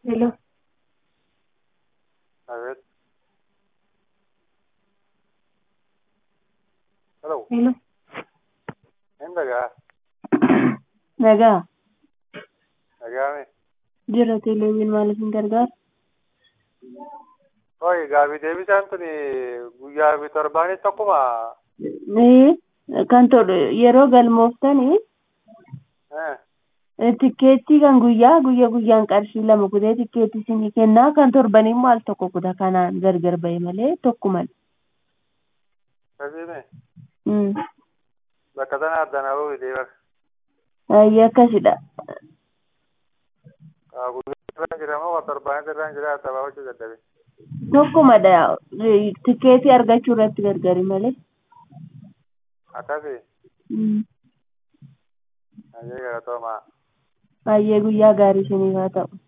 Hello. A ver. Hello. Hello. Endagaa. Nagaa. Nagaame. Jira teleeviin maaliif hin gargaaru? Hooyi gaabii deebisaan tuni guyyaa fi torbaanis tokkuma. Ee, kan tolu yeroo galmooftanii Eh, tikkeettii kan guyyaa guyyaa guyyaan qarshii lama kutee tikkeettii isinii kennaa kan torbanii immoo al tokko kuta kanaan gargar ba'e malee tokkuma. Kasiime. Mm. Bakka sana addaan haa bahu deebar. Baay'ee akkasidha. Guyyaa irraan jira moo torbaanis irraan jira tabaabachuu dadhabe. Tokkumadha. Tikkeetii argachuu irratti gargari malee. Akkasi. Mm. Ayyee galatoomaa. Baay'ee guyyaa gaarii isiniif haa ta'u.